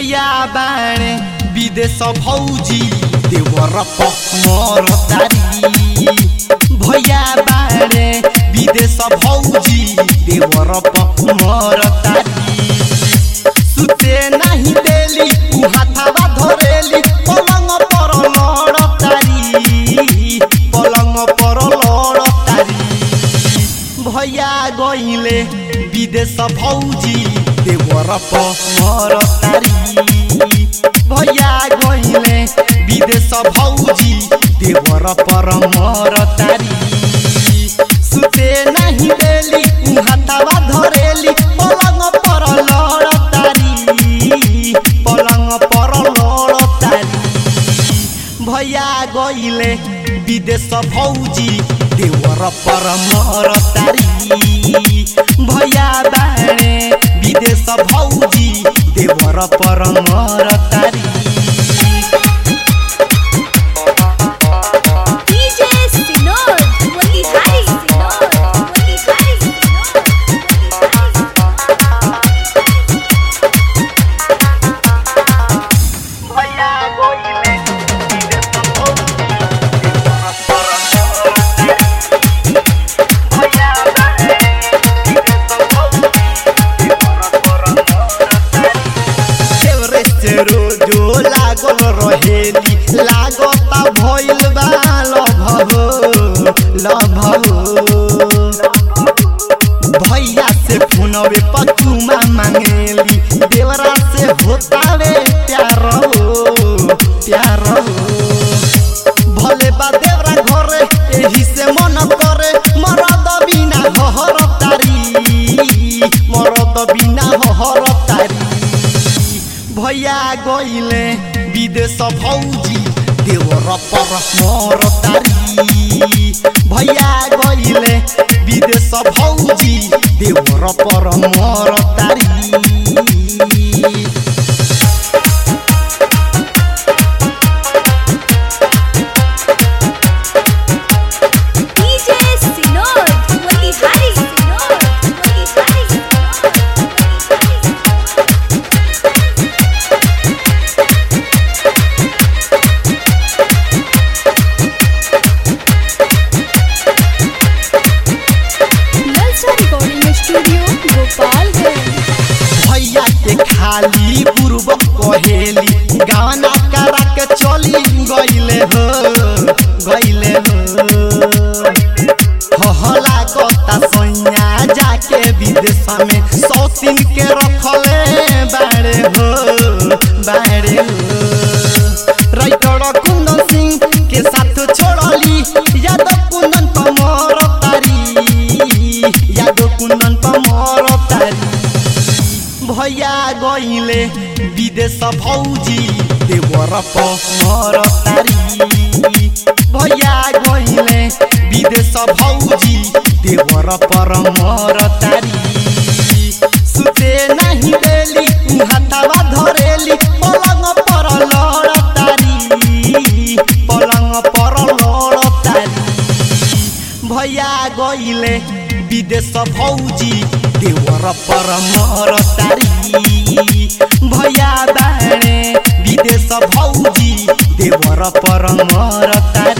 भैया बाणे विदेश भौजी देवर मोर तारी भैया बाणे विदेश भौजी देवर मोर तारी सुते नाही देली उ हाथावा धरेली पलंग पर लड़ तारी पलंग पर लड़ तारी भैया गइले विदेश भौजी देवर मोर तारी भैया गइले विदेश भौजी देवर पर मोर तारी सुते नाही देली उ हाथावा धरेली पलंग पर लड़ तारी पलंग पर लड़ तारी भैया गइले विदेश भौजी देवर पर मोर तारी भैया बाणे विदेश भौजी देवर पर मोर तारी DJ Sinor, Motihari Sinor, Motihari Sinor, Motihari भैया गइले विदेश भौजी देवर पर मोर तारी भैया बाणे विदेश भौजी देवर पर मोर तारी सेवरे से रोजो लागल रहेली लागता भइल बा लभो लभो भैया से फोनवे पचुमा मांगेली देवरा से होतावे प्यार हो प्यार हो भले बा देवरा घरे एही से मन करे मरद बिना हहर तारी मरद बिना हहर तारी भैया गइले विदेश भौजी देवर पर मोर तारी भैया गइले विदेश भौजी देवर पर मोर तारी DJ Sinor, Motihari Sinor, Motihari Sinor, Motihari Sinor. Nalsa recording studio Gopalganj भैया के खाली पूर्व कहेली गाना करा के चली गइले हो गइले हो हला कता सैया जाके विदेश में सौतीन के रखले बाड़े हो बाड़े हो राइटर कुंदन सिंह के साथ छोड़ली यादव कुंदन पमर तारी यादव कुंदन पमर तारी भैया गइले विदेश भौजी देवर पर तारी भैया गइले विदेश भौजी देवर पर मर तारी सुते नाही देली उ हाथावा धरेली पलंग पर लड़ तारी पलंग पर लड़ तारी भैया गइले विदेश भौजी देवर पर मर तारी भैया बाणे विदेश भौजी देवर पर मर तारी